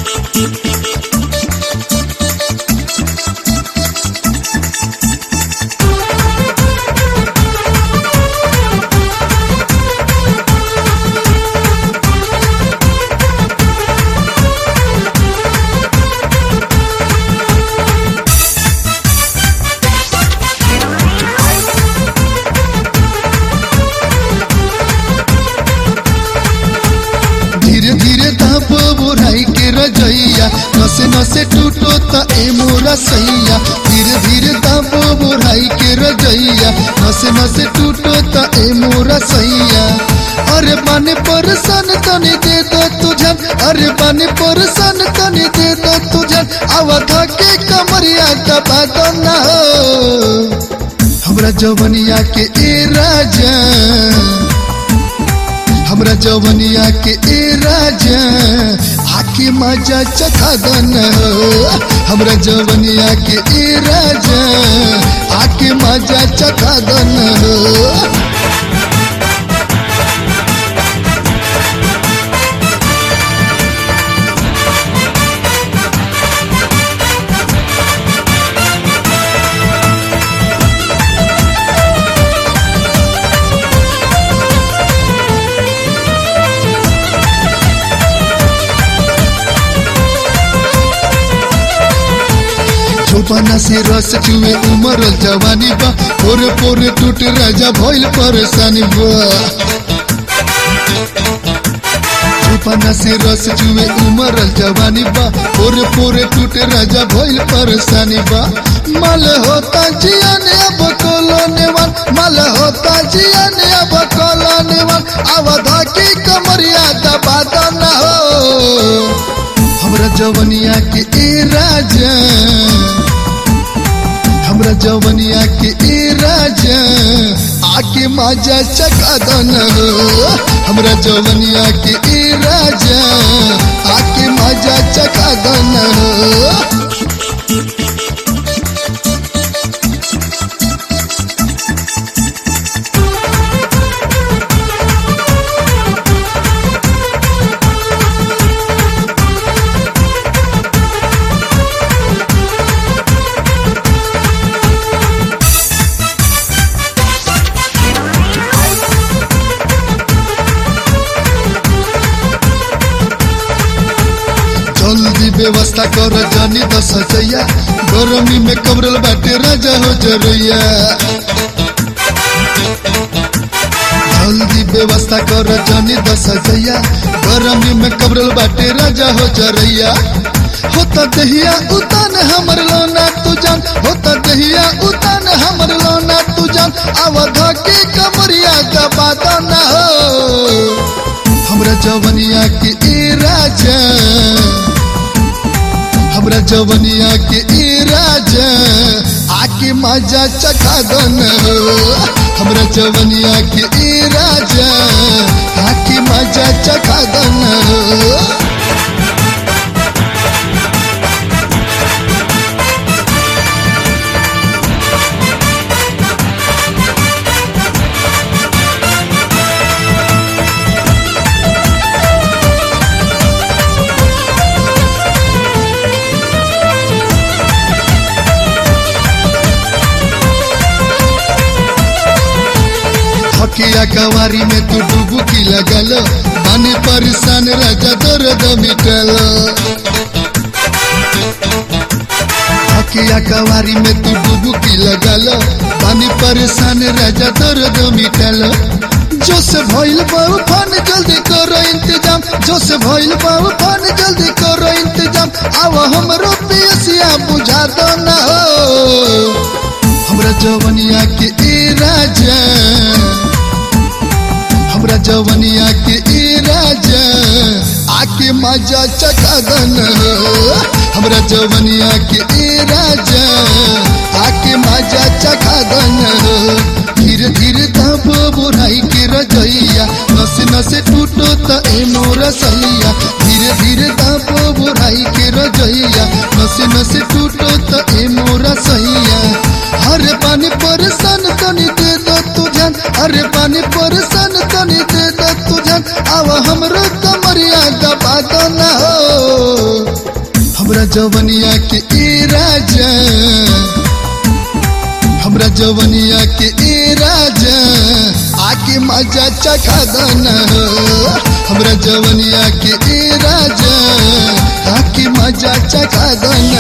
धीरे धीरे धाप बुराई के रजैया नसे नसे टूटो त ए मोरा सैया धीरे धीरे धाप बुराई के रजैया नसे नसे टूटो त ए मोरा सैया अरे पानी परसन तनी दे दो तुझन अरे पानी परसन तनी दे दो तुझन आवाधा के कमरिया दबा दो ना हो हमरा जवनिया के ए राजा हमरा जवनिया के ए राजा आके मजा चखा दन हमरा जवनिया के ए राजा आके मजा चखा दन चौपना से रस चुए उमरल जवानी बा पोरे पोरे टूट राजा भइल परेशानी बा चौपना से रस चुए उमरल जवानी बा पोरे पोरे टूट राजा भइल परेशानी बा माल होता जिया ने अब कोलोने वाल माल होता जिया ने अब कोलोने वाल अवधा की कमरिया दबा दो ना हो हमरा जवनिया के ए राजा हमरा जवनिया के ए राजा आके मजा चका दन हमरा जवनिया के ए राजा आके मजा चका दन जल्दी व्यवस्था कर जानी दस सजैया गरमी में कमरल बाटे राजा हो जरैया जल्दी व्यवस्था कर जानी दस सजैया गरमी में कमरल बाटे राजा हो जरैया होता दहिया उतान हमर लोना तू जान होता दहिया उतान हमर लोना तू जान अवधा के कमरिया दबा दो ना हो हमरा जवनिया के ए राजा हमरा जवनिया के ए राजा आके मजा चखा दन हमरा जवनिया के ए राजा आके मजा चखा दन हकिया कवारी में तू डुबुकी लगल पानी परेशान राजा दर्द मिटल हकिया कवारी में तू डुबुकी लगल पानी परेशान राजा दर्द मिटल जो से भइल बाबू फान जल्दी करो इंतजाम जो से भइल बाबू फान जल्दी करो इंतजाम आव हमरो पियसिया बुझा दो ना हो हमरा जवनिया के ए राजा हमरा जवनिया के ए राजा आके मजा चखा दन हमरा जवनिया के ए राजा आके मजा चखा दन धीरे धीरे तब बुराई के रजैया नसे नसे टूटो त ए मोरा सैया धीरे धीरे तब बुराई के रजैया नसे नसे टूटो त ए मोरा सैया हरे पानी परेशान तनी दे दो तू ध्यान अरे पानी परेशान तनी दे दो तू ध्यान आवा हमरो कमरिया दबा दो ना हो जवनिया के ए राजा हमरा जवनिया के ए राजा आके मजा चखा दना हमरा जवनिया के ए राजा आके मजा चखा दना